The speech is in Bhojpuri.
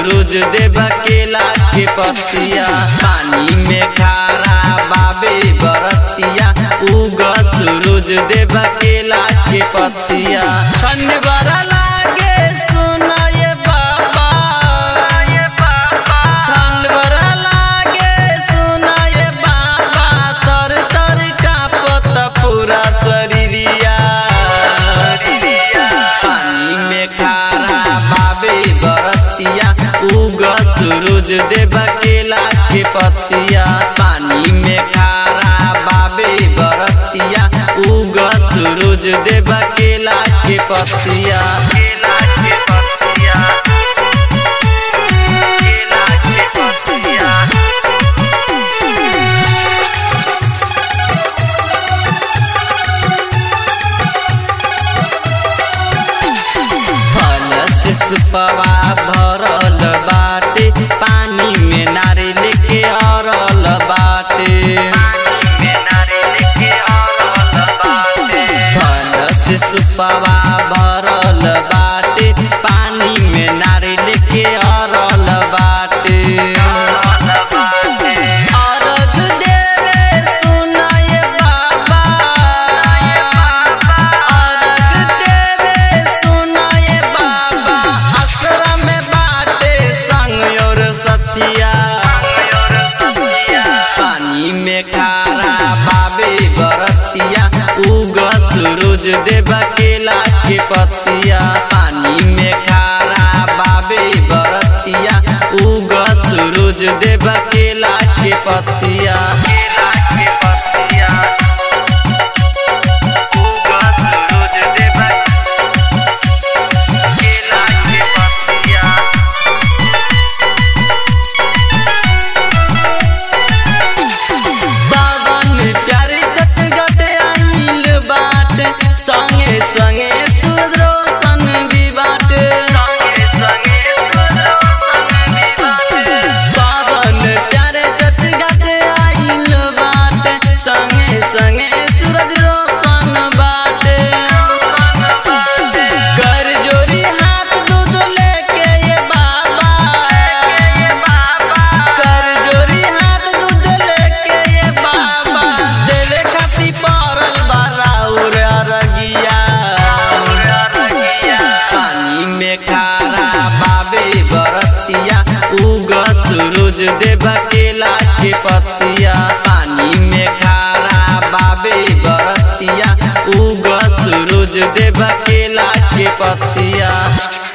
सूरज देव केला के पतिया पानी में खारा बाबे बरतिया उग सूरज देव केला के पतिया ठंड बड़ा लागे सुना ये बाबा ठंड बड़ा लागे सुना ये बाबा तर तर कांपत पूरा शरीरिया पानी में खारा बाबे बरतिया उग सूरज देव केला के पतिया पानी में खारा बाबे बरतिया उग सूरज देव केला के पतिया केला के पतिया केला के पतिया फल से सुपवा भरल बाटे पानी में नारियल के अरल बाटे फल से सुपवा भरल बाटे पानी में नारियल के अरल बाटे अरग देवे सुनाय बाबा अरग देवे सुनाय बाबा आश्रम में बाटे संग और सतिया पानी में खारा बाबे बरतिया उग सूरज देव केला के पतिया पानी में खारा बाबे बरतिया उग सूरज देव केला के पतिया केला के पतिया उग सूरज देव केला के पतिया बावन प्यारे चटगट आइल बाट संगे संगे सुदरोसन भी बाट बावन प्यारे चटगट आइल बाट संगे संगे सूरज रोशन बाट कर जोरी हाथ दूध लेके ये बाबा कर जोरी हाथ दूध लेके ये बाबा देवे खाती पड़ल बारा उर अरगिया पानी में खारा बाबे बरतिया उग सूरज देव केला के पतिया पानी में खारा बाबे बरतिया उग सूरज देव केला के पतिया